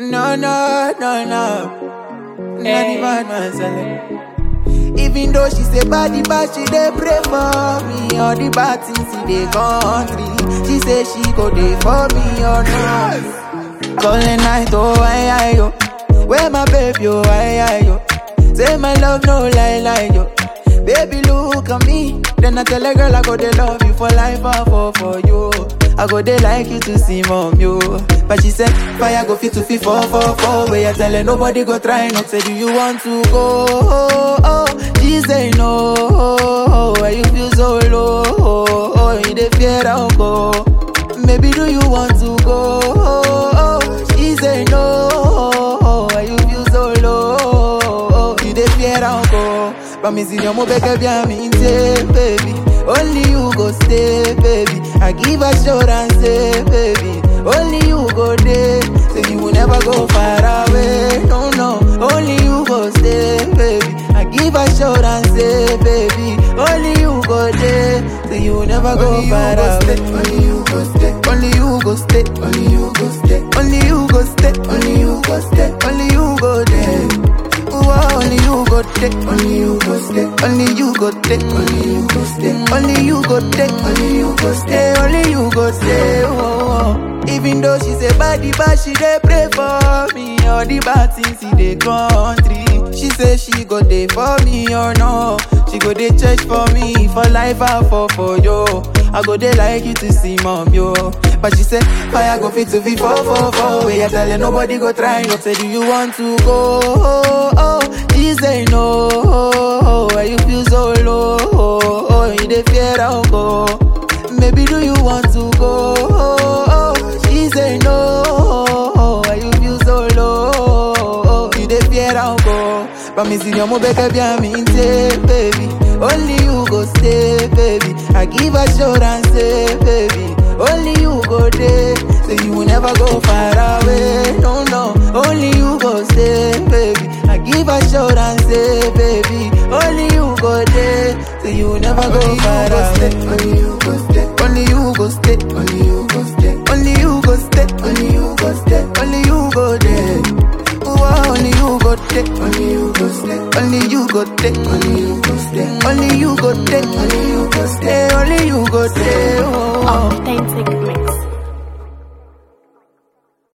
No, no, no, no. Not the bad man selling. Even though she say body bad, she dey pray for me. All the bad things in the country. She say she go dey for me or not. Calling night, oh, I, I, yo. Where my baby, oh, I, I, yo. Say my love, no lie, lie, yo. Baby, look at me. Then I tell a girl I go they love you for life, I fall for you. I go they like you to see mom, yo. But she said, fire go fit to fit four, four, four. Where you tell her nobody go try not say, do you want to go? Oh, oh. She say no. Oh, why you feel so low? Oh, oh. you dey fear I'll go. Maybe do you want to go? Oh, oh. She say no. Oh, why you feel so low? Oh, you dey fear I'll go. Promise you mo beg bien me baby. Only you go stay, baby. I give assurance, say, baby. Only you go there, so you will never go far away. No, no. Only you go stay, baby. I give assurance, say, baby. Only you go there, so you will never go Only you far go away. stay, only you go stay. Only you go stay, Only you go stay. only you go stay, Only you go stay. only you go there. Ooh, only you go there. Only you go stay. Only you go take, Only you go stay. only you go take, Only you go stay. stay, only you go stay. Oh, oh. Even though she say body bad, she dey pray for me. All the bad things in the country, she say she go dey for me or no. She go dey church for me for life I fall for yo. I go dey like you to see mom yo. But she say fire go fit to be four four four. Where you tell her nobody go try. No say do you want to go? Oh, oh. She say no. Oh, why you feel so low? Oh, oh. you dey fear I'll go. Maybe do you want to go? Oh, oh. She say no. Oh, why you feel so low? Oh, you dey fear I'll go. Promise you mo beg bien me baby. Only you go stay, baby. I give assurance, say, baby. Only you go there, so you will never go far away. No, no. Only you go stay, baby. I give assurance, say, baby. Only you go there, so you will never go Only far you go stay. away. Only you go stay. Only you go stay, Only you go stay. only you go stay, Only you go stay. only you go there. Ooh, only you go there, Only you go stay. only you go there. Only